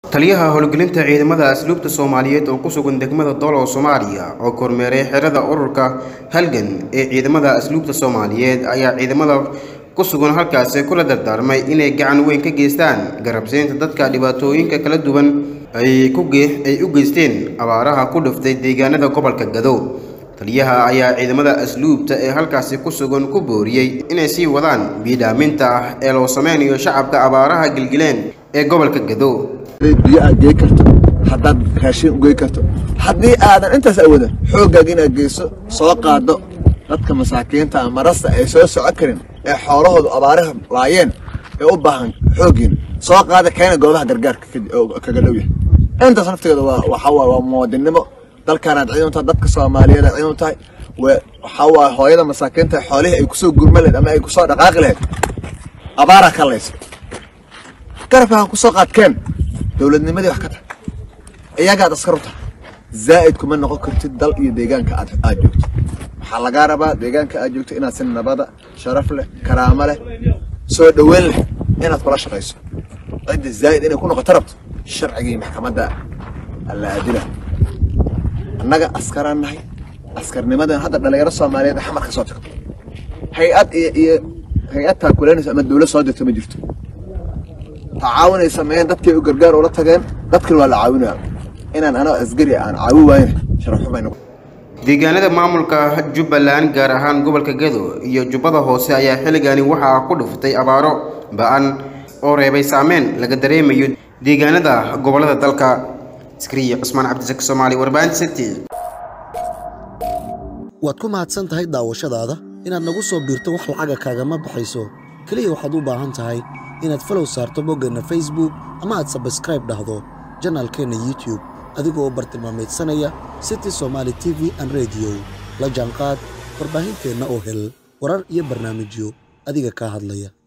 taliyaha howlgelinta ciidamada asluubta soomaaliyeed oo ku sugan degmada doolow soomaaliya oo kormeeray xerada ururka halgan ee ciidamada asluubta soomaaliyeed ayaa ciidamada ku sugan halkaasi kula dardaarmay inay gacan weyn ka geystaan garabsiinta dadka dhibaatooyinka kala duwan ay ay u geysteen abaaraha ku dhiftay deegaanada gobolka gado taliyaha ayaa ciidamada asluubta ee halkaasi ku sugan ku booriyey inay sii wadaan biidhaaminta ah ee loo sameynayo shacabka abaaraha gilgileen ee gobolka gado biyo aad gey karto haddaad raashin ugey karto haddii aadan intaas awoodan xooggaaga inaad geyso soo qaado dadka masaakiinta ama marasta ay soo socon karin ee xoolahoodu abaaraha laayeen ee u baahan xooggiin soo qaada keena goobaha gargaarka kaga dhow yahay intaas naftigeeda waxaa waay waa muwaadinnimo dalkaanaad ciidan tahay dadka soomaaliyeed aad ciidan tahay waxaa waay hooyada masaakiinta xoolihii ay kusoo gurma lahayd ama ay kusoo dhaqaaqi lahayd abaaraa ka laysa garabkaan kusoo qaadkeen dowladnimadii wax ka tahay iyagaad askar u tahay zaa'id kuma noqon kartid dal iyo deegaanka aad aad joogto waxaa lagaa rabaa deegaanka aad joogto inaad si nabada sharaf leh karaamo leh soo dhoweyn leh inaad kula shaqayso cidda zaa'id inay ku noqoto rabto sharcigii maxkamadda alla aadila annaga askaraan nahay askarnimadan hadda dhalinyaro soomaaliyeed xamar ka soo tagto hay-ad iyo iyo hay-ad taakuleynaysa ama dowlad soo dirto ma jirto tacaawunay sameeyeen dadkay u gargaar ula tageen dadkan waa la caawinaya inaan anoo asgari aan caawi waayna sharafxumayna deegaanada maamulka jubbaland gaar ahaan gobolka gado iyo jubbada hoose ayaa xilligani waxaa ku dhuftay abaaro ba-an oo reebay saameyn laga dareemayo deegaanada gobolada dalka iskariya cusmaan cabdisaki soomaali warbaahinta city waad ku mahadsan tahay daawashadaada inaad nagu soo biirto wax lacaga kaagama baxayso keliya waxaad u baahan tahay inaad falow saarto boggeenna facebook ama aad sabskraib dhahdo janaalkeenna youtube adigoo bartilmaamaydsanaya city somaali t v an rediyo la jaanqaad warbaahinteenna oo hel warar iyo barnaamijyo adiga kaa hadlaya